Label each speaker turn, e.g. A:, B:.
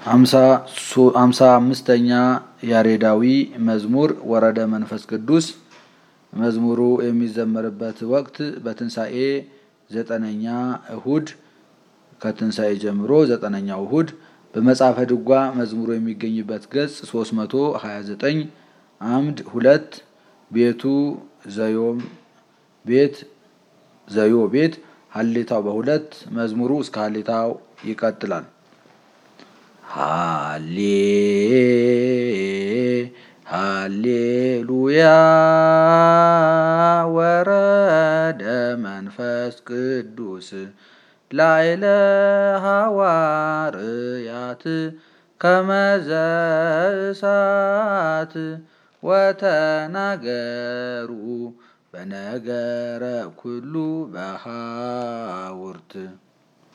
A: ሃምሳ አምስተኛ ያሬዳዊ መዝሙር ወረደ መንፈስ ቅዱስ። መዝሙሩ የሚዘመርበት ወቅት በትንሣኤ ዘጠነኛ እሁድ ከትንሣኤ ጀምሮ ዘጠነኛው እሁድ በመጽሐፈ ድጓ መዝሙሩ የሚገኝበት ገጽ 329 አምድ ሁለት ቤቱ ዘዮም ቤት ዘዮ ቤት ሀሌታው በሁለት መዝሙሩ እስከ ሀሌታው ይቀጥላል። ሃሌ ሃሌሉያ ወረደ መንፈስ ቅዱስ ላይለ ሐዋርያት ከመዘ እሳት ወተናገሩ በነገረ ኩሉ በሐውርት